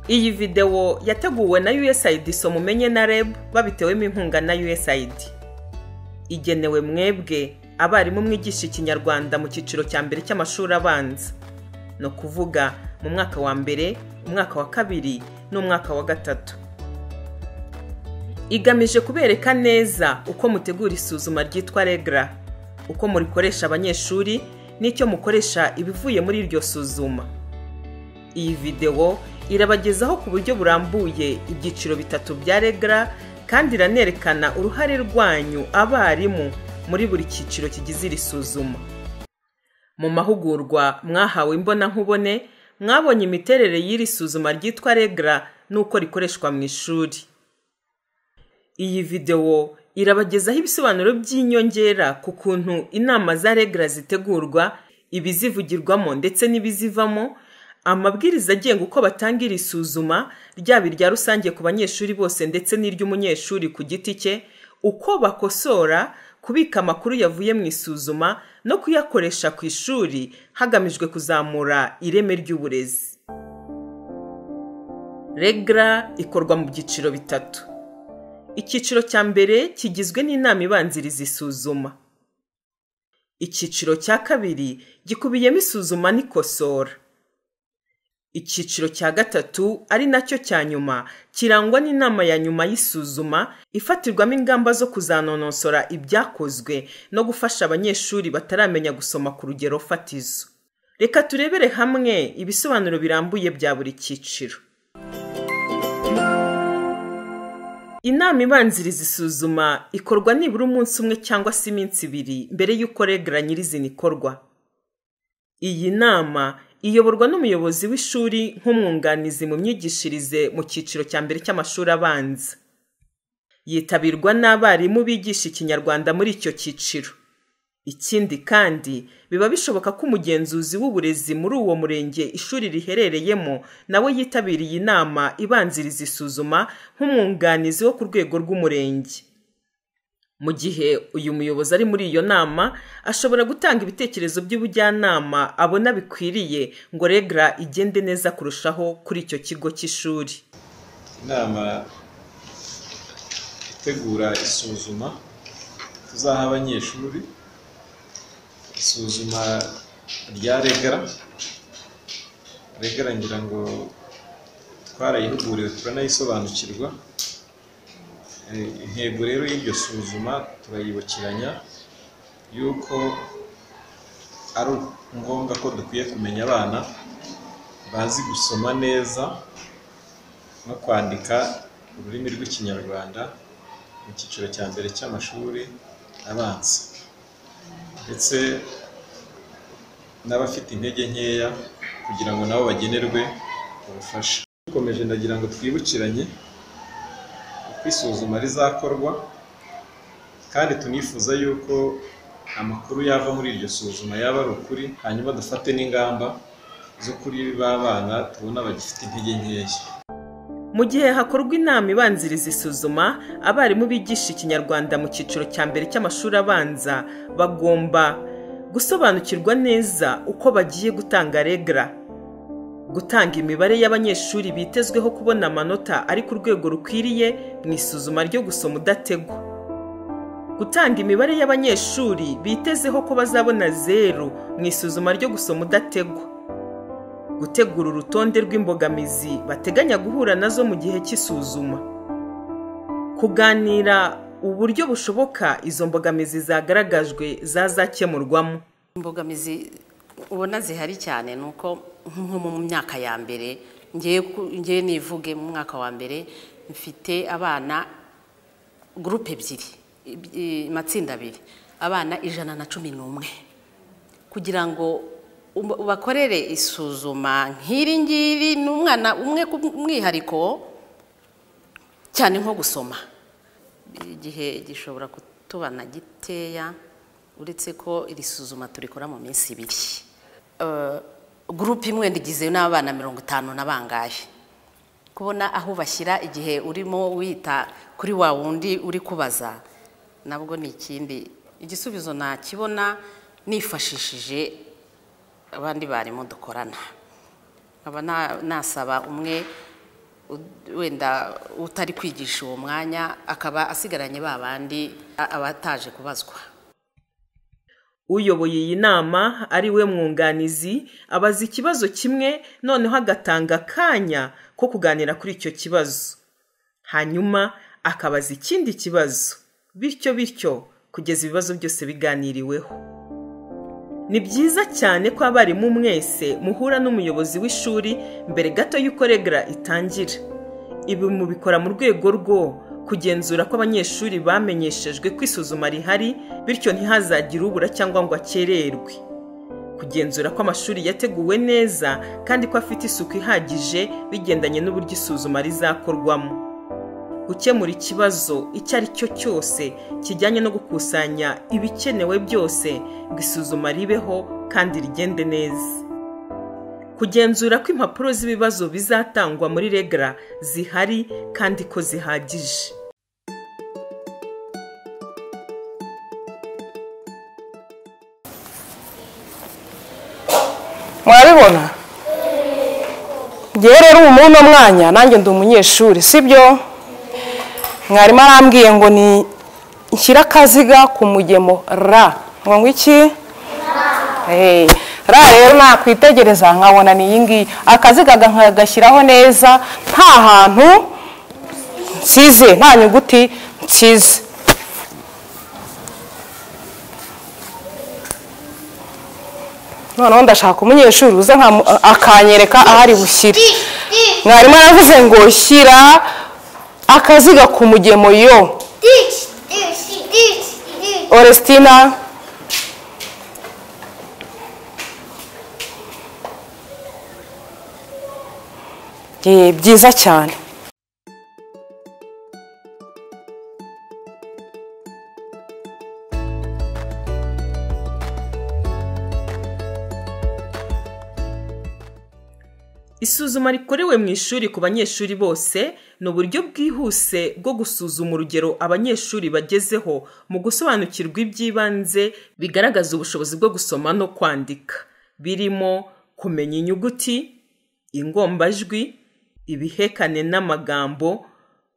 iyi videwo yateguwe na usaid mumenye na reb babitewemo inkunga na usaid igenewe mwebwe abarimu mwigisha ikinyarwanda mu cyiciro cya mbere cy'amashuri abanza ni ukuvuga mu mwaka wa mbere umwaka wa kabiri n'umwaka wa gatatu igamije kubereka neza uko mutegura isuzuma ryitwa regara uko murikoresha abanyeshuri n'icyo mukoresha ibivuye muri iryo suzuma iyi videwo irabagezaho ku buryo burambuye ibyiciro bitatu bya regara kandi iranerekana uruhare rwanyu abarimu muri buri cyiciro kigize iri suzuma mu mahugurwa mwahawe imbonankubone mwabonye imiterere y'iri suzuma ryitwa regara n'uko rikoreshwa mu ishuri iyi videwo irabagezaho ibisobanuro by'inyongera ku kuntu inama za regara zitegurwa ibizivugirwamo ndetse n'ibizivamo amabwiriza agenga uko batanga iri suzuma ryaba irya rusange ku banyeshuri bose ndetse n'iry'umunyeshuri ku giti cye uko bakosora kubika amakuru yavuye mu isuzuma no kuyakoresha ku ishuri hagamijwe kuzamura ireme ry'uburezi regara ikorwa mu byiciro bitatu icyiciro cya mbere kigizwe n'inama ibanziriza isuzuma icyiciro cya kabiri gikubiyemo isuzuma n'ikosora icyiciro cya gatatu ari nacyo cya nyuma kirangwa n'inama ya nyuma y'isuzuma ifatirwamo ingamba zo kuzanonosora ibyakozwe no gufasha abanyeshuri bataramenya gusoma ku rugero fatizo reka turebere hamwe ibisobanuro birambuye bya buri cyiciro inama ibanziriza isuzuma ikorwa nibura umunsi umwe cyangwa se iminsi ibiri mbere y'uko regara nyirizina ikorwa iyi nama iyoborwa n'umuyobozi w'ishuri nk'umwunganizi mu myigishirize mu cyiciro cya mbere cy'amashuri abanza yitabirwa n'abarimu bigisha ikinyarwanda muri icyo cyiciro ikindi kandi biba bishoboka ko umugenzuzi w'uburezi muri uwo murenge ishuri riherereyemo nawe yitabira iyi nama ibanziriza isuzuma nk'umwunganizi wo ku rwego rw'umurenge mu gihe uyu muyobozi ari muri iyo nama ashobora gutanga ibitekerezo by'ubujyanama abona bikwiriye ngo regara igende neza kurushaho kuri icyo kigo cy'ishuri inama itegura isuzuma tuzaha abanyeshuri isuzuma rya regara regara ngira ngo twarayihuguriwe turanayisobanukirwa intego rero y'iryo suzuma turayibukiranya yuko ari ngombwa ko dukwiye kumenya abana bazi gusoma neza no kwandika ururimi rw'ikinyarwanda mu cyiciro cya mbere cy'amashuri abanza ndetse n'abafite intege nkeya kugira ngo nabo bagenerwe ubufasha dukomeje ndagira ngo twibukiranye isuzuma rizakorwa kandi tunifuza yuko amakuru yava muri iryo suzuma yaba ari ukuri hanyuma dufate n'ingamba z'ukuri b'abana tubona bagifite intege nkeya mu gihe hakorwa inama ibanziriza isuzuma abarimu bigisha ikinyarwanda mu cyiciro cya mbere cy'amashuri abanza bagomba gusobanukirwa neza uko bagiye gutanga regara gutanga imibare y'abanyeshuri bitezweho kubona amanota ari ku rwego rukwiriye mu isuzuma ryo gusoma udategwa gutanga imibare y'abanyeshuri bitezeho ko bazabona zeru mu isuzuma ryo gusoma udategwa gutegura urutonde rw'imbogamizi bateganya guhura nazo mu gihe cy'isuzuma kuganira uburyo bushoboka izo mbogamizi zagaragajwe zazakemurwamo imbogamizi ubona zihari cyane ni uko nko mu myaka ya mbere ngewe nivuge mu mwaka wa mbere mfite abana gurupe ebyiri amatsinda abiri abana ijana na cumi n'umwe kugira ngo bakorere isuzuma nk'iri ngiri ni umwana umwe ku mwihariko cyane nko gusoma igihe gishobora kutubana giteya uretse ko iri suzuma turikora mu minsi ibiri gurupe imwe ndigizwe n'abana mirongo itanu na bangahe kubona aho bashyira igihe urimo wita kuri wa wundi uri kubaza nabwo ni ikindi igisubizo nakibona nifashishije abandi barimu dukorana nkaba nasaba umwe ud- wenda utari kwigisha uwo mwanya akaba asigaranye ba bandi a- abataje kubazwa uyoboye iyi nama ari we mwunganizi abaza ikibazo kimwe noneho agatanga akanya ko kuganira kuri icyo kibazo hanyuma akabaza ikindi kibazo bityo bityo kugeza ibibazo byose biganiriweho ni byiza cyane ko abarimu mwese muhura n'umuyobozi w'ishuri mbere gato y'uko regara itangira ibi mubikora mu rwego rwo kugenzura ko abanyeshuri bamenyeshejwe ko isuzuma rihari bityo ntihazagire ubura cyangwa ngo akererwe kugenzura ko amashuri yateguwe neza kandi ko afite isuku ihagije bigendanye n'uburyo isuzuma rizakorwamo gukemura ikibazo icyo ari cyo cyose kijyanye no gukusanya ibikenewe byose ngo isuzuma ribeho kandi rigende neza kugenzura ko impapuro z'ibibazo bizatangwa muri regara zihari kandi ko zihagije murabibona ngewe rero ubu muri uno mwanya nanjye ndi umunyeshuri sibyo mwarimu arambwiye ngo ni nshyire akaziga ku mugemo ra ngo ngo iki Eh, ra rero nakwitegereza nkabona ni iyi ngiyi akaziga ga- nkagashyiraho neza nta hantu nsize nta nyuguti nsize noneho ndashaka umunyeshuri uza nkamu- akanyereka aho ari bushyire mwarimu aravuze ngo shyira akaziga ku mugemo yo Dich, dich, dich, dich. orestina Eh, byiza cyane isuzuma rikorewe mu ishuri ku banyeshuri bose ni uburyo bwihuse bwo gusuzuma urugero abanyeshuri bagezeho mu gusobanukirwa iby'ibanze bigaragaza ubushobozi bwo gusoma no kwandika birimo kumenya inyuguti ingombajwi ibihekane n'amagambo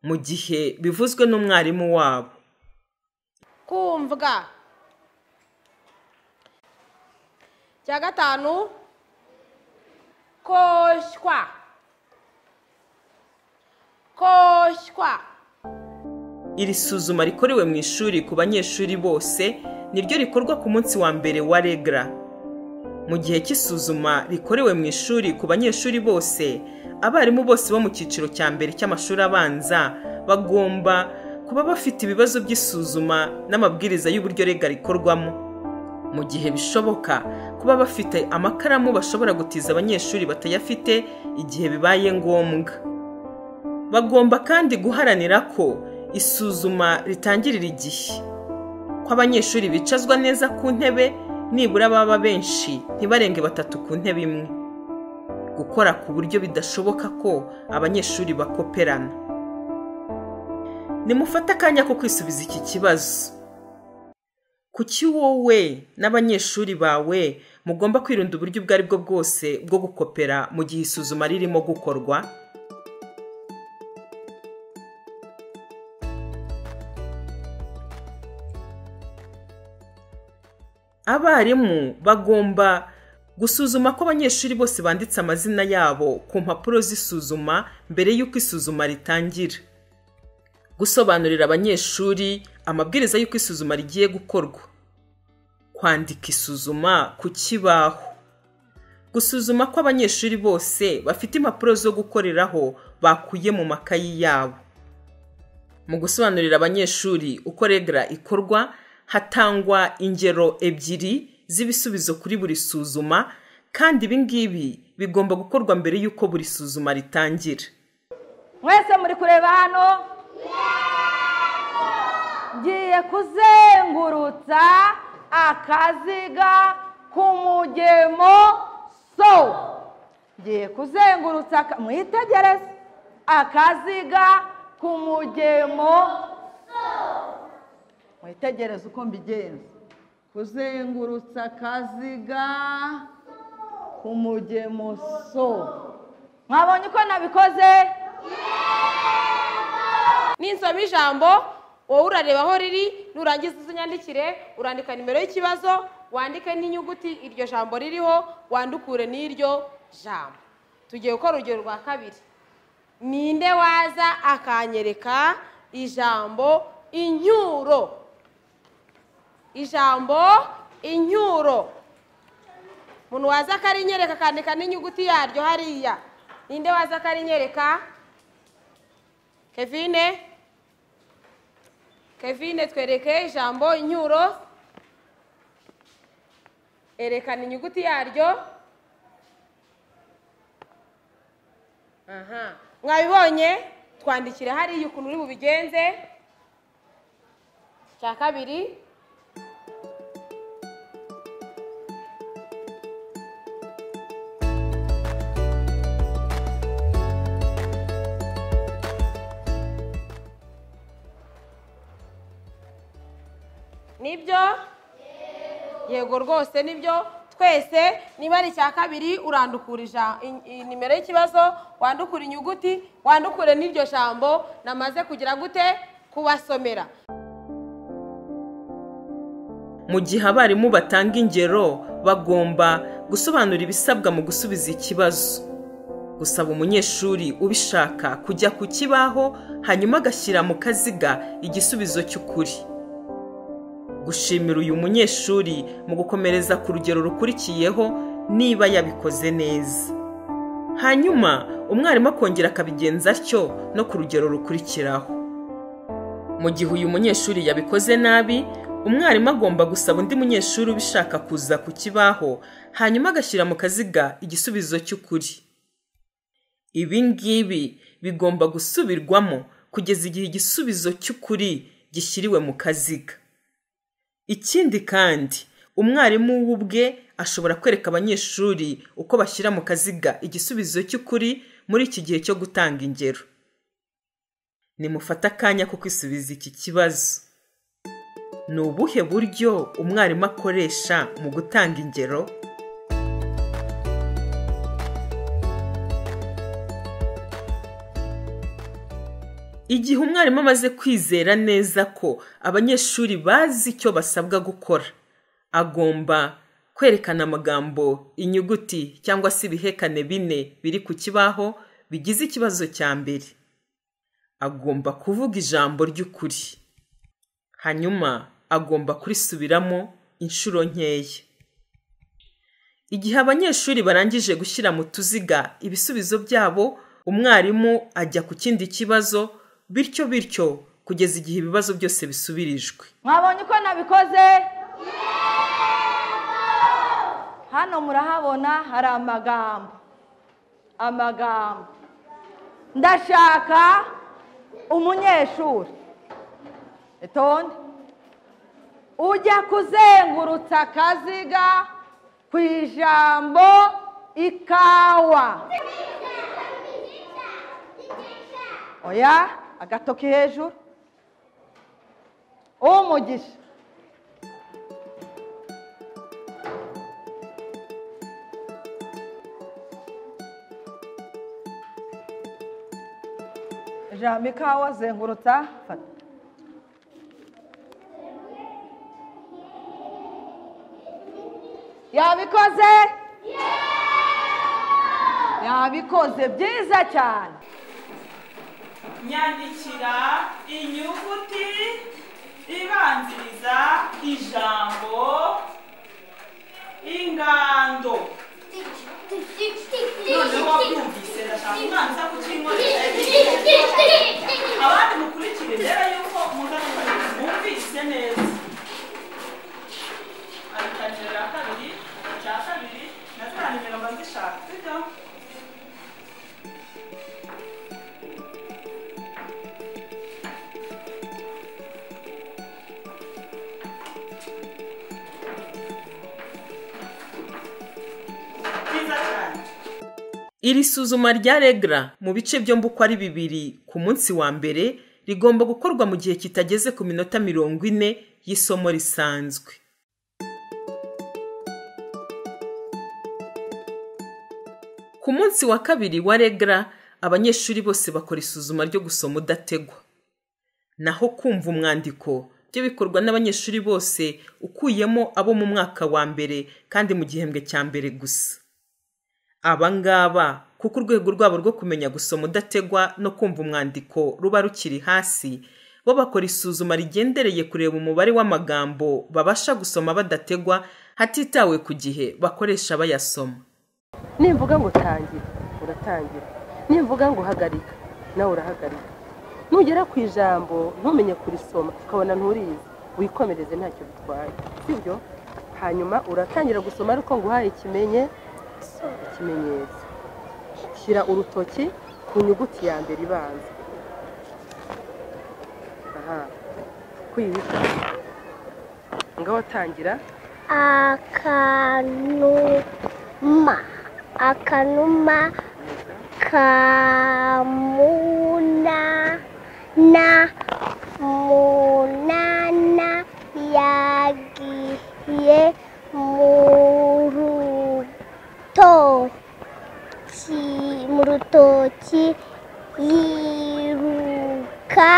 mu gihe bivuzwe n'umwarimu wabo kumvwa cya gatanu koshywa koshywa iri suzuma rikorewe mu ishuri ku banyeshuri bose niryo rikorwa ku munsi wa mbere wa regra mu gihe cy'isuzuma rikorewe mu ishuri ku banyeshuri bose abarimu bose bo mu cyiciro cya mbere cy'amashuri abanza bagomba kuba bafite ibibazo by'isuzuma n'amabwiriza y'uburyo rega rikorwamo mu gihe bishoboka kuba bafite amakaramu bashobora gutiza abanyeshuri batayafite igihe bibaye ngombwa bagomba kandi guharanira ko isuzuma ritangirira igihe ko abanyeshuri bicazwa neza ku ntebe nibura baba benshi ntibarenge batatu ku ntebe imwe gukora ku buryo bidashoboka ko abanyeshuri bakoperana nimufate akanya ko kwisubiza iki kibazo kuki wowe n'abanyeshuri bawe mugomba kwirinda uburyo ubwo ari bwo bwose bwo gukopera mu gihe isuzuma ririmo gukorwa abarimu bagomba gusuzuma ko abanyeshuri bose banditse amazina yabo ku mpapuro z'isuzuma mbere y'uko isuzuma ritangira gusobanurira abanyeshuri amabwiriza y'uko isuzuma rigiye gukorwa kwandika isuzuma ku kibaho gusuzuma ko abanyeshuri bose bafite impapuro zo gukoreraho bakuye mu makayi yabo mu gusobanurira abanyeshuri uko regara ikorwa hatangwa ingero ebyiri z'ibisubizo kuri buri suzuma kandi ibi ngibi bigomba gukorwa mbere y'uko buri suzuma ritangira mwese muri kureba hano ngiye kuzengurutsa akaziga k'umugemo so ngiye kuzengurutsa aka- mwitegereze akaziga k'umugemo mwitegereze uko mbigenza kuzengurutsa akaziga k'umugemo so mwabonye uko nabikoze ninsoma ijambo wowe urareba aho riri nurangiza uzinyandikire urandika nimero y'ikibazo wandike n'inyuguti iryo jambo ririho wandukure n'iryo jambo tugiye gukora urugero rwa kabiri ninde waza akanyereka ijambo inyuro ijambo inyuro umuntu waza akarinyereka akandika n'inyuguti yaryo hariya ninde waza akarinyereka kevine kevine twereke ijambo inyuro erekana inyuguti yaryo aha mwabibonye twandikire hariya ukuntu uri bubigenze cya kabiri nibyo yego rwose nibyo twese niba ari icya kabiri urandukura ija- i- i- nimero y'ikibazo wandukura inyuguti wandukure n'iryo jambo namaze kugira gute kubasomera mu gihe abarimu batanga ingero bagomba gusobanura ibisabwa mu gusubiza ikibazo gusaba umunyeshuri ubishaka kujya ku kibaho hanyuma agashyira mu kaziga igisubizo cy'ukuri gushimira uyu munyeshuri mu gukomereza ku rugero rukurikiyeho niba yabikoze neza hanyuma umwarimu akongera akabigenza atyo no ku rugero rukurikiraho mu gihe uyu munyeshuri yabikoze nabi umwarimu agomba gusaba undi munyeshuri ubishaka kuza ku kibaho hanyuma agashyira mu kaziga igisubizo cy'ukuri ibi ngibi bigomba gusubirwamo kugeza igihe igisubizo cy'ukuri gishyiriwe mu kaziga ikindi kandi umwarimu we ubwe ashobora kwereka abanyeshuri uko bashyira mu kaziga igisubizo cy'ukuri muri iki gihe cyo gutanga ingero nimufate akanya ko kwisubiza iki kibazo ni ubuhe buryo umwarimu akoresha mu gutanga ingero igihe umwarimu amaze kwizera neza ko abanyeshuri bazi icyo basabwa gukora agomba kwerekana amagambo inyuguti cyangwa se ibihekane bine biri ku kibaho bigize ikibazo cya mbere agomba kuvuga ijambo ry'ukuri hanyuma agomba kurisubiramo inshuro nkeya igihe abanyeshuri barangije gushyira mu tuziga ibisubizo byabo umwarimu ajya ku kindi kibazo bityo bityo kugeza igihe ibibazo byose bisubirijwe mwabonye uko nabikoze hano murahabona hari amagambo amagambo ndashaka umunyeshuri itonde ujya kuzengurutsa akaziga ku ijambo ikawa oya agatoki hejuru umugisha ijambo ikawa zengurutsa fata yabikoze yabikoze byiza cyane nyandikira inyuguti ibanziriza ijambo ingando noneho wabyumvise ndashaka umwana uza kukinkorera abandi mukurikire mbere yuko muzamukorera mwumvise neza arikaniro ya kabiri icya kabiri na za nimero mba zishaka sibyo byiza cyane iri suzuma rya regra mu bice byombi uko ari bibiri ku munsi wa mbere rigomba gukorwa mu gihe kitageze ku minota mirongo ine y'isomo risanzwe ku munsi wa kabiri wa regra abanyeshuri bose bakora isuzuma ryo gusoma udategwa naho kumva umwandiko byo bikorwa n'abanyeshuri bose ukuyemo abo mu mwaka wa mbere kandi mu gihembwe cya mbere gusa aba ngaba kuko urwego rwabo rwo kumenya gusoma udategwa no kumva umwandiko ruba rukiri hasi bo bakora isuzuma rigendereye kureba umubare w'amagambo babasha gusoma badategwa hatitawe ku gihe bakoresha bayasoma nimvuga ngo tangira uratangira nimvuga ngo hagarika nawe urahagarika nugera ku ijambo ntumenye kurisoma ukabona nturizi wikomereze ntacyo bitwaye sibyo hanyuma uratangira gusoma ariko ngo uhaye ikimenye ikimenyetso shyira urutoki ku nyuguti ya mbere ibanza aha kwihita ngaho tangira akanuma akanuma kamuna na munana yagiye mu rutoki mu rutoki yiruka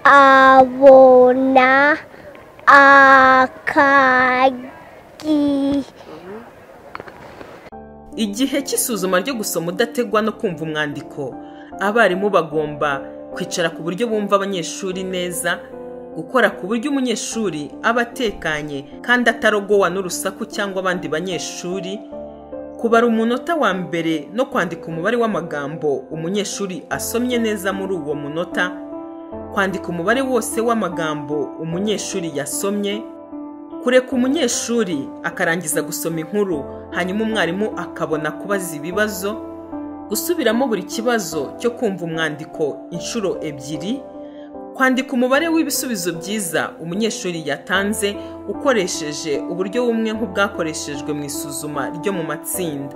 abona akagi igihe cy'isuzuma ryo gusoma udategwa no kumva umwandiko abarimu bagomba kwicara ku buryo bumva abanyeshuri neza gukora ku buryo umunyeshuri aba atekanye kandi atarogowa n'urusaku cyangwa abandi banyeshuri kubara umunota wa mbere no kwandika umubare w'amagambo umunyeshuri asomye neza muri uwo munota kwandika umubare wose w'amagambo umunyeshuri yasomye kureka umunyeshuri akarangiza gusoma inkuru hanyuma umwarimu akabona kubaza ibibazo gusubiramo buri kibazo cyo kumva umwandiko inshuro ebyiri kwandika umubare w'ibisubizo byiza umunyeshuri yatanze ukoresheje uburyo bumwe nk'ubwakoreshejwe mu isuzuma ryo mu matsinda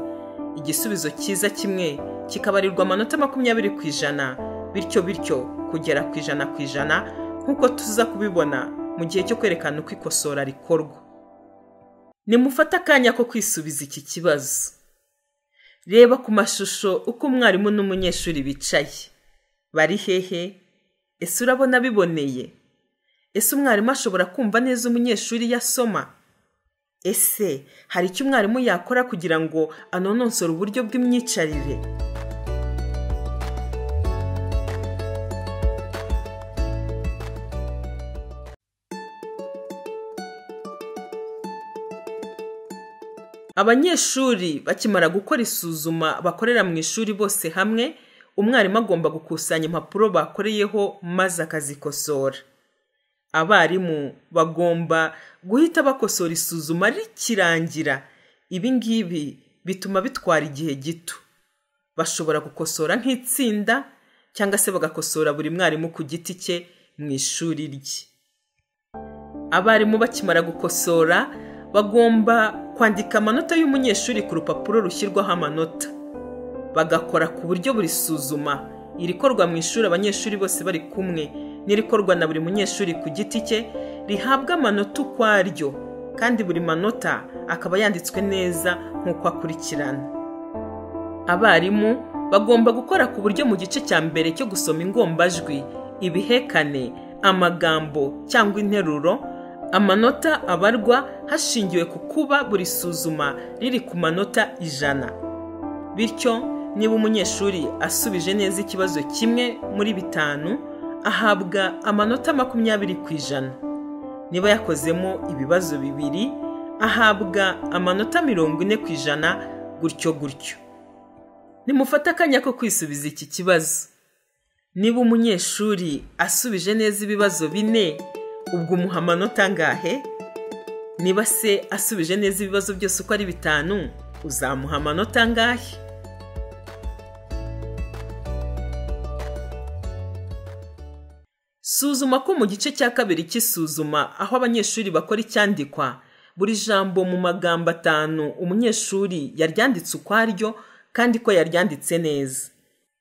igisubizo cyiza kimwe kikabarirwa amanota makumyabiri ku ijana bityo bityo kugera ku ijana ku ijana nk'uko tuza kubibona mu gihe cyo kwerekana uko ikosora rikorwa nimufate akanya ko kwisubiza iki kibazo reba ku mashusho uko umwarimu n'umunyeshuri bicaye bari hehe ese urabona biboneye ese umwarimu ashobora kumva neza umunyeshuri iyo asoma ese hari icyo umwarimu yakora kugira ngo anononsore uburyo bw'imyicarire abanyeshuri bakimara gukora isuzuma bakorera mu ishuri bose hamwe umwarimu agomba gukusanya impapuro bakoreyeho maze akazikosora abarimu bagomba guhita bakosora isuzuma rikirangira ibi ngibi bituma bitwara igihe gito bashobora gukosora nk'itsinda cyangwa se bagakosora buri mwarimu ku giti cye mu ishuri rye abarimu bakimara gukosora bagomba kwandika amanota y'umunyeshuri ku rupapuro rushyirwaho amanota bagakora ku buryo buri suzuma irikorwa mu ishuri abanyeshuri bose bari kumwe n'irikorwa na buri munyeshuri ku giti cye rihabwa amanota ukwaryo kandi buri manota akaba yanditswe neza nk'uko akurikirana abarimu bagomba gukora ku buryo mu gice cya mbere cyo gusoma ingombajwi ibihekane amagambo cyangwa interuro amanota abarwa hashingiwe ku kuba buri suzuma riri ku manota ijana bityo niba umunyeshuri asubije neza ikibazo kimwe muri bitanu ahabwa amanota makumyabiri ku ijana niba yakozemo ibibazo bibiri ahabwa amanota mirongo ine ku ijana gutyo gutyo nimufate akanya ko kwisubiza iki kibazo niba umunyeshuri asubije neza ibibazo bine ubwo umuha amanota angahe niba se asubije neza ibibazo byose uko ari bitanu uzamuha amanota angahe suzuma ko mu gice cya kabiri cy'isuzuma aho abanyeshuri bakora icyandikwa buri jambo mu magambo atanu umunyeshuri yaryanditse ukwaryo kandi ko yaryanditse neza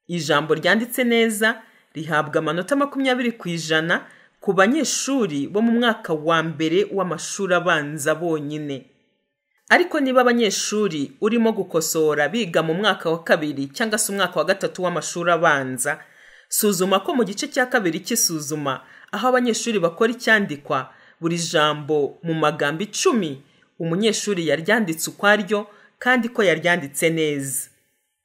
ijambo ryanditse neza rihabwa amanota makumyabiri ku ijana ku banyeshuri bo mu mwaka wa mbere w'amashuri abanza bonyine ariko niba abanyeshuri urimo gukosora biga mu mwaka wa kabiri cyangwa se umwaka wa gatatu w'amashuri abanza suzuma ko mu gice cya kabiri cy'isuzuma aho abanyeshuri bakora icyandikwa buri jambo mu magambo icumi umunyeshuri yaryanditse ukwaryo kandi ko yaryanditse neza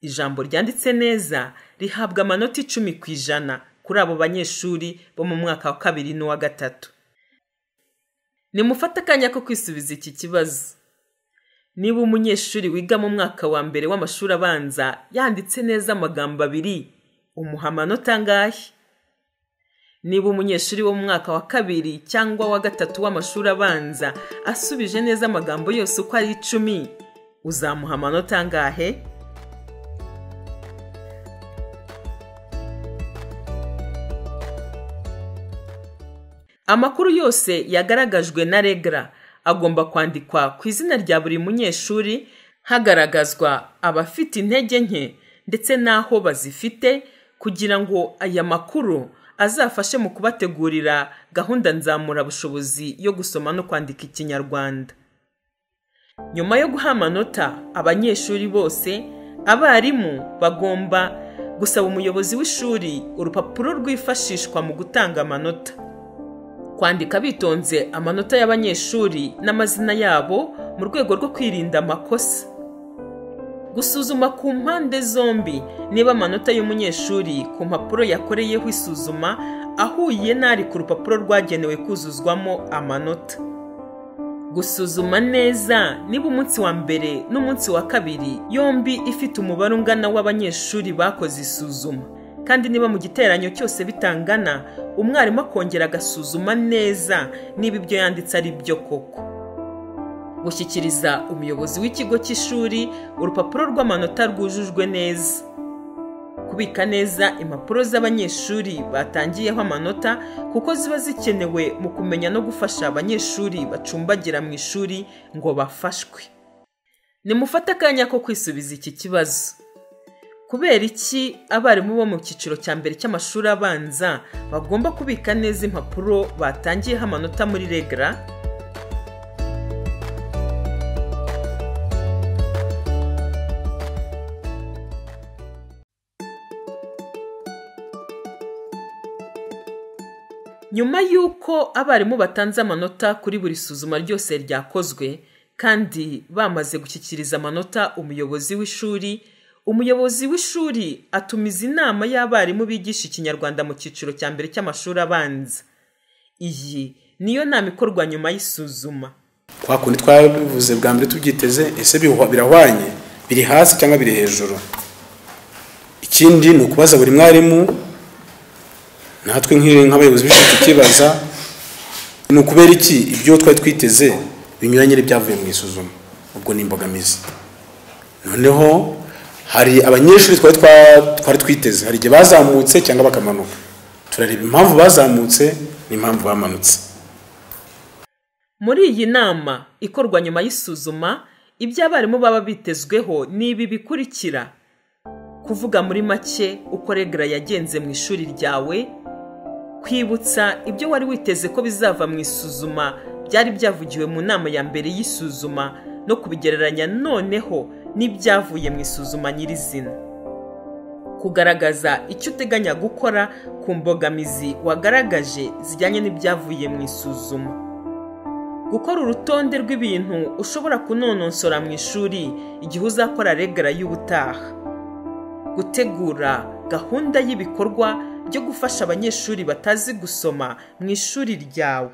ijambo ryanditse neza rihabwa amanota icumi ku ijana kuri abo banyeshuri bo mu mwaka wa kabiri n'uwa gatatu nimufate akanya ko kwisubiza iki kibazo niba umunyeshuri wiga mu mwaka wa mbere w'amashuri abanza yanditse neza amagambo abiri umuha amanota angahe niba umunyeshuri wo mu mwaka wa kabiri cyangwa wa gatatu w'amashuri abanza asubije neza amagambo yose uko ari icumi uzamuha amanota angahe amakuru yose yagaragajwe na regara agomba kwandikwa ku izina rya buri munyeshuri hagaragazwa abafite intege nke ndetse n'aho bazifite kugira ngo aya makuru azafashe mu kubategurira gahunda nzamurabushobozi yo gusoma no kwandika ikinyarwanda nyuma yo guha amanota abanyeshuri bose abarimu bagomba gusaba umuyobozi w'ishuri urupapuro rwifashishwa mu gutanga amanota kwandika bitonze amanota y'abanyeshuri n'amazina yabo mu rwego rwo kwirinda amakosa gusuzuma ku mpande zombi niba amanota y'umunyeshuri ku mpapuro yakoreyeho isuzuma ahuye n'ari ku rupapuro rwagenewe kuzuzwamo amanota gusuzuma neza niba umunsi wa mbere n'umunsi wa kabiri yombi ifite umubare ungana w'abanyeshuri bakoze isuzuma kandi niba mu giteranyo cyose bitangana umwarimu akongera agasuzuma neza niba ibyo yanditse ari byo koko gushyikiriza umuyobozi w'ikigo cy'ishuri urupapuro rw'amanota rwujujwe neza kubika neza impapuro z'abanyeshuri batangiyeho amanota kuko ziba zikenewe mu kumenya no gufasha abanyeshuri bacumbagira mu ishuri ngo bafashwe nimufate akanya ko kwisubiza iki kibazo kubera iki abarimu bo mu cyiciro cya mbere cy'amashuri abanza bagomba kubika neza impapuro batangiyeho amanota muri regara nyuma y'uko abarimu batanze amanota kuri buri suzuma ryose ryakozwe kandi bamaze gushyikiriza amanota umuyobozi w'ishuri umuyobozi w'ishuri atumiza inama y'abarimu bigisha ikinyarwanda mu cyiciro cya mbere cy'amashuri abanza iyi niyo nama ikorwa nyuma y'isuzuma kwa kundi twabivuze bwa mbere tubyiteze ese birahwanye biri hasi cyangwa biri hejuru ikindi ni ukubaza buri mwarimu natwe nk'abayobozi b'ishuri tukibaza ni ukubera iki ibyo twari twiteze binyuranye n'ibyavuye mu isuzuma ubwo ni imbogamizi noneho hari abanyeshuri twari twiteze hari igihe bazamutse cyangwa bakamanuka turareba impamvu bazamutse n'impamvu bamanutse muri iyi nama ikorwa nyuma y'isuzuma ibyo abarimu baba bitezweho ni ibi bikurikira kuvuga muri make uko regara yagenze mu ishuri ryawe kwibutsa ibyo wari witeze ko bizava mu isuzuma byari byavugiwe mu nama ya mbere y'isuzuma no kubigereranya noneho n'ibyavuye mu isuzuma nyirizina kugaragaza icyo uteganya gukora ku mbogamizi wagaragaje zijyanye n'ibyavuye mu isuzuma gukora urutonde rw'ibintu ushobora kunonosora mu ishuri igihe uzakora regara y'ubutaha gutegura gahunda y'ibikorwa byo gufasha abanyeshuri batazi gusoma mu ishuri ryawe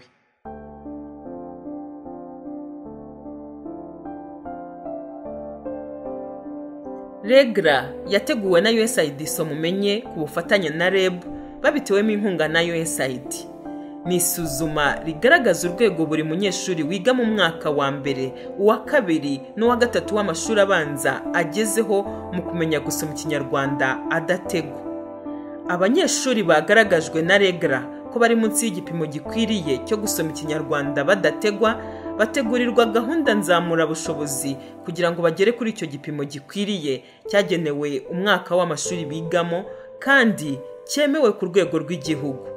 regra yateguwe na usaid mumenye ku bufatanye na reb babitewemo inkunga na usaid ni isuzuma rigaragaza urwego buri munyeshuri wiga mu mwaka wa mbere uwa kabiri n'uwa gatatu w'amashuri abanza agezeho mu kumenya gusoma ikinyarwanda adategwa abanyeshuri bagaragajwe na regara ko bari munsi y'igipimo gikwiriye cyo gusoma ikinyarwanda badategwa bategurirwa gahunda nzamurabushobozi kugira ngo bagere kuri icyo gipimo gikwiriye cyagenewe umwaka w'amashuri bigamo kandi cyemewe ku rwego rw'igihugu